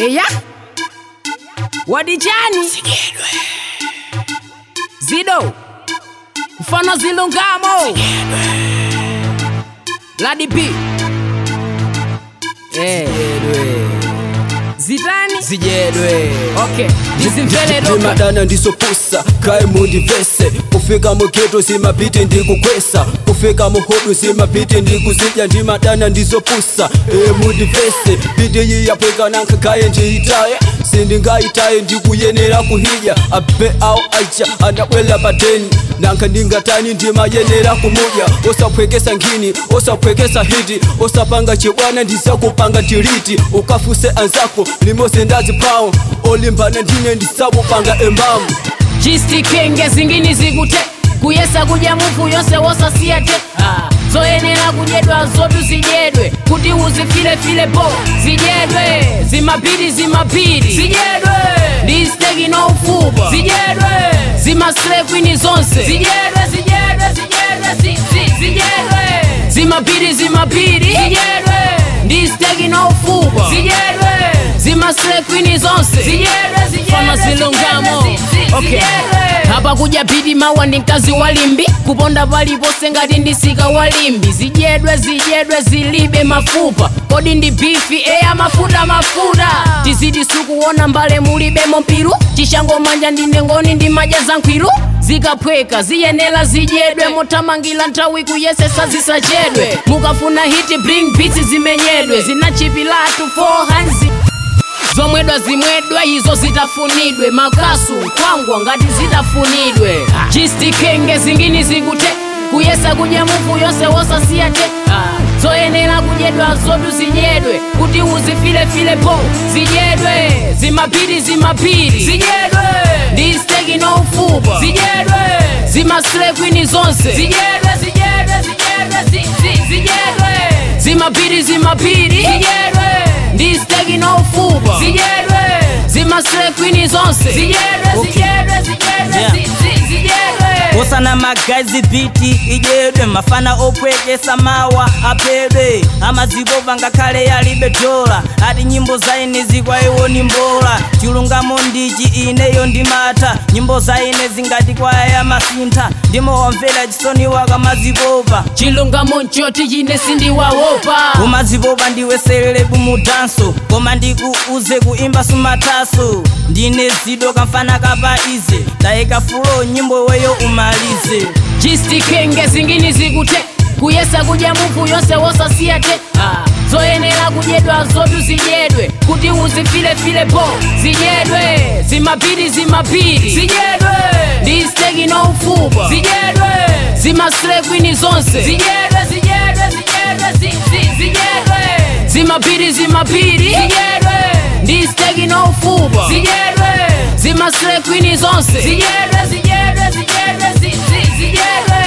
eya wadijani zido mfano zilungamo ladipi eh. zitani zijedwe okay ndizimvele doka ndimadana ndisopusa kae mundivese kufika mugeto zimapiti ndikukwesa kufika muhodu zimapiti ndikuzidya ndimadana ndizopusa e mundivese piti yiyapweka nanka kaye ndiyitaye sindingayitaye ndikuyenera kuhidya abe awo aja andabwela pateni nanka ndingatani ndimayenera kumudya osaphwekesa nkhini osaphwekesa hiti osapanga chibwana ndisakupanga tiliti ukafuse anzako limose ndazipawo olimbana ndine ndisakupanga embamu jistikenge zingini zikute kuyesa kudya mufu yonse wosasiyate ah. zoyenera kudyedwa zotu zidyedwe kuti uzifilefile po zidyedwe zimapiri zimapiri zidyedwe ndi steki no ufupa zidyedwe zimaslekwini zonse zidyedwe zidyedwe zidyedwe zi- zi- zidyedwe zimapiri zimapiri zidyedwe ndi steki no ufupa zidyedwe zimaslekwini zonse zidyedwe zidyedwe zilungamo okay hapa kuja pidi mawa ndi mkazi walimbi kuponda palipose ngati ndisika walimbi zidyedwe zidyedwe zilibe mafupa kodi ndi bifi eya mafuta mafuta tizidi sukuona mbale mulibemo mpiru chishangomanja ndine ngoni ndi madya za nkwiru zikaphweka ziyenera zidyedwe mothamangira nthawi kuyesesa zisachedwe mukafuna hiti bring beats zimenyedwe zinachipilatu 4 hands zomwedwa zimwedwe izo zitafunidwe makasu nkhwangwa ngati zitafunidwe jistikenge zingini zikute kuyesa kudya mufu yonse wosasiyate zoyenera kudyedwa zotu zidyedwe kuti uzifilefile po zidyedwe zimapiri zimapiri zidyedwe ndi steki no ufupa zidyedwe zimaslekwini zonse zidyedwe zidyedwe zidyedwe zi- zi- zidyedwe zimapiri zimapiri zidyedwe ndi steki no ufupa zidyedwe zimaslekwini zonse zidyedwe zidyedwe zidyedwe Yeah. zi- zi- zidyedwe osana magazi biti idyedwe mafana opwekesa mawa aphedwe amazipopa ngakhale yalibe dola ati nyimbo zaine zikwaiwo ni mbola chilungamo ndichi ineyo ndimata nyimbo zaine zingati kwaya masintha ndimowamvera chisoni wakamazipopa chilungamo nchoti chine sindiwawopa umazipopa ndiwe selebu mudanso koma ndikuuze kuimba sumataso ndine zido kamfana kapa ize tayika fulo nyimbo weyo umalize jistikenge zingini zikute kuyesa kudya mufu yonse wosasiyate ah. zoyenera kudyedwa zotu zidyedwe kuti uzifilefile po zidyedwe zimapiri zimapiri zidyedwe ndi steki no ufupa zidyedwe zimaslekwini zonse zidyedwe zidyedwe zidyedwe zi- zi- zidyedwe zimapiri zimapiri zidyedwe ndi steki no ufupa zidyedwe zimaslekwini zonse zidyedwe zidyedwe zidyedwe zi- zi- zidyedwe